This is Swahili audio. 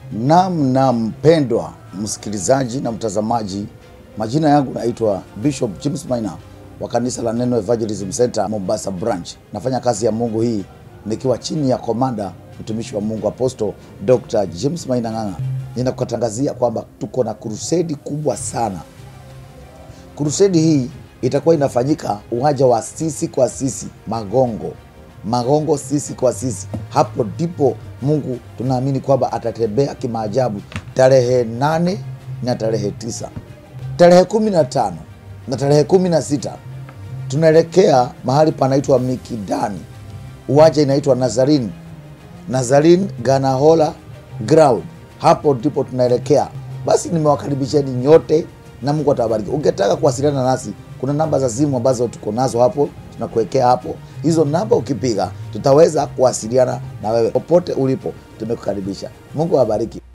Nam na mpendwa msikilizaji na mtazamaji, majina yangu naitwa Bishop James Maina wa kanisa la Neno Evangelism Center Mombasa branch. Nafanya kazi ya Mungu hii nikiwa chini ya komanda mtumishi wa Mungu Apostle Dr. James Maina Ng'ang'a. Ninakutangazia kwamba tuko na krusedi kubwa sana. Krusedi hii itakuwa inafanyika uwanja wa sisi kwa sisi Magongo, Magongo sisi kwa sisi. Hapo ndipo Mungu tunaamini kwamba atatembea kimaajabu tarehe nane na tarehe tisa tarehe kumi na tano na tarehe kumi na sita tunaelekea mahali panaitwa Mikidani, uwanja inaitwa Nazarin Nazarin Ganahola Ground. Hapo ndipo tunaelekea. Basi nimewakaribisheni nyote na Mungu atawabariki. Ungetaka kuwasiliana nasi, kuna namba za simu ambazo tuko nazo hapo, tunakuwekea hapo. Hizo namba ukipiga, tutaweza kuwasiliana na wewe popote ulipo. Tumekukaribisha. Mungu awabariki.